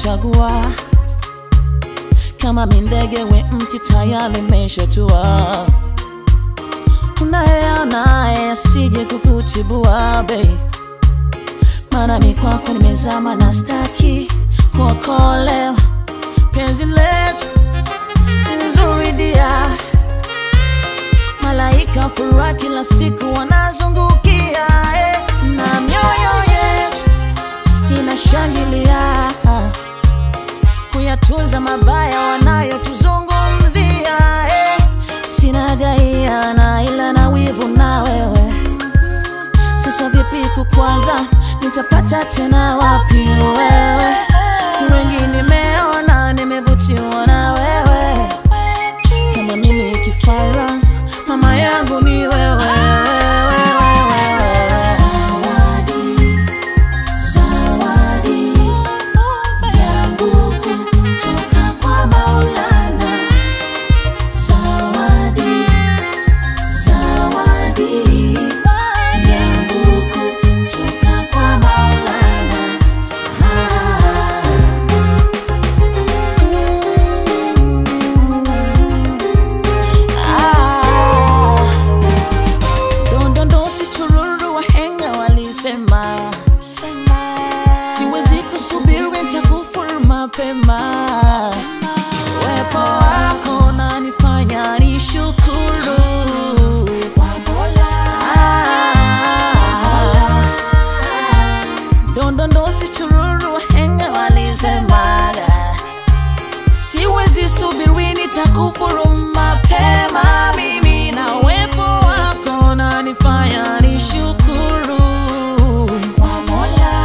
nimekuchagua kama mindege we mti tayari meshatua unaye naye asije kukuchibua bei maana mi kwako nimezama na staki kuokolewa penzi letu ni nzuri dia malaika furaha kila siku wanazungukia eh, na mioyo yetu inashangilia kuyatunza mabaya wanayotuzungumzia eh. Sina gaiana ila na wivu na wewe, sasa vipi kukwaza, nitapata tena wapi wewe? Ni wengi nimeona, nimevutiwa na wewe, kama mimi kifara, mama yangu ni wewe, wewe, wewe. Zawadi, zawadi yangu kutoka kwa Maulana. Zawadi, zawadi yangu kutoka kwa Maulana. Ah. Dondondo si chururu, wahenga walisema siwezi kusubiri, nitakufuru mapema. Uwepo wako unanifanya nishukuru Ah. Dondondo si chururu, wahenga walisemaga siwezi subiri, nitakufuru mapema. Mimi na uwepo wako unanifanya nishukuru kwa Mola.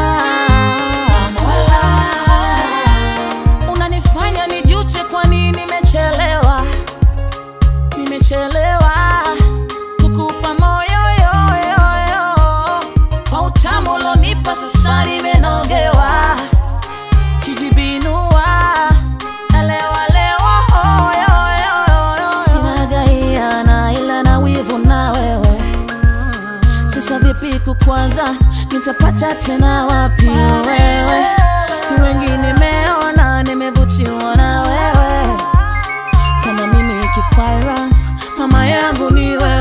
Unanifanya nijute, kwa nini nimechelewa, nimechelewa kukupa moyo yo, yo, yo. kwa utamu ulonipa, sasa nimenogewa kijibinua elewa lewa oh, yo, yo, yo, yo. Sina gaiana ila na wivu na wewe, sasa vipi kukwaza, nitapata tena wapi wewe? Ni wengi nimeona, nimevutiwa na wewe, kama mimi kifara, mama yangu ni wewe